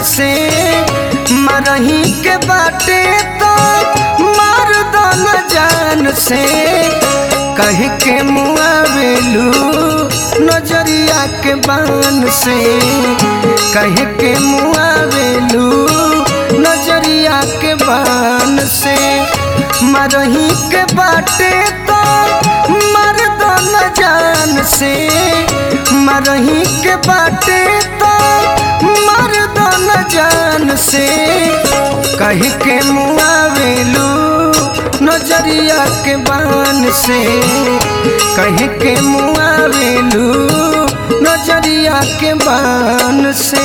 से मरही के बाटे तो मार दो न जान से कह के मुआवेलू नजरिया के बान से कह के मुआवेलू नजरिया के बान से मरही के बाटे तो मर दो न जान से मरही के बाटे तो मर दो न जान से कह के मुआवेलू नजरिया के बान से कह के मुआवेलू नजरिया के बान से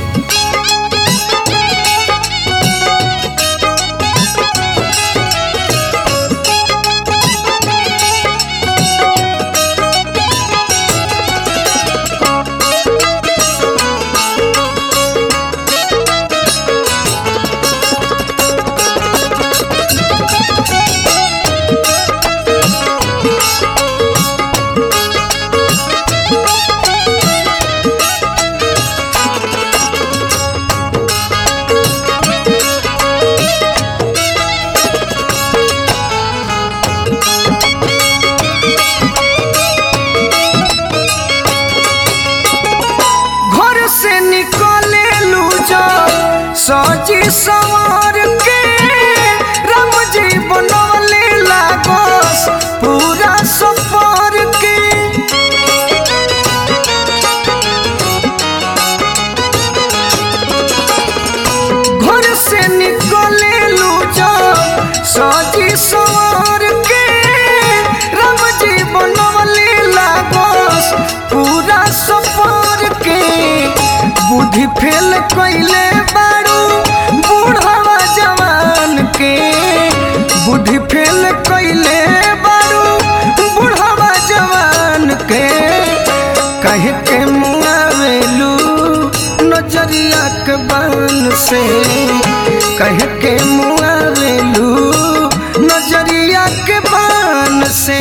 घर से निकले लू जो सजी सवार के राम जी बनवले लागस पूरा सफर के घर से निकले लू जो सजी सवार के राम जी बनवले लागस पूरा सफर के बुद्धि फेल कैले बारू बूढ़वा जवान के बुद्धि फेल कैले बारू बूढ़वा जवान के कह के मुआवेलू नजरिया के बान से कह के मुआवेलू नजरिया के बान से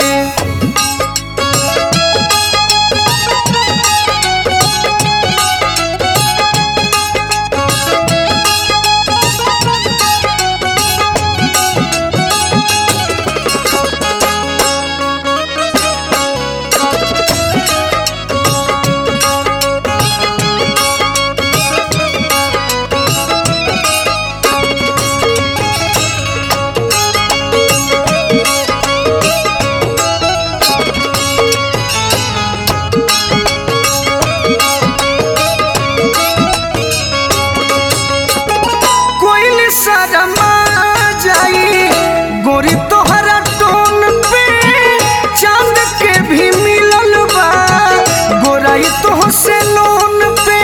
कोइल शर्मा जाई गोरी तोहरा टोन पे चांद के भी मिलल बा गोराई तो से लोन पे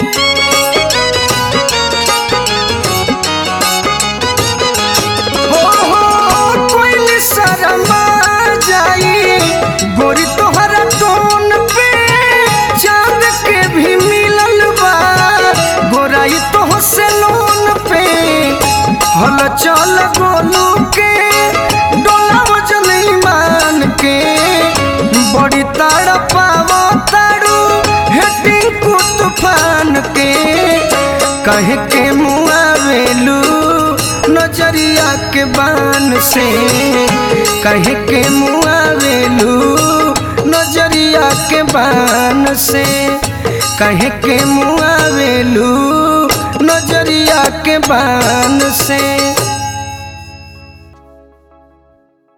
हो हो कोइल शर्मा जाई गोरी तोहरा टोन पे चांद के भी मिलल बा गोराई तो से लोन पे हल चल गोलू के डोला वजन ईमान के बड़ी ताड़ पावो ताड़ू हेटिंग को तूफान के कह के मुआवेलू नजरिया के बान से कह के मुआवेलू नजरिया के बान से कह के मुआवेलू नजरिया के बान से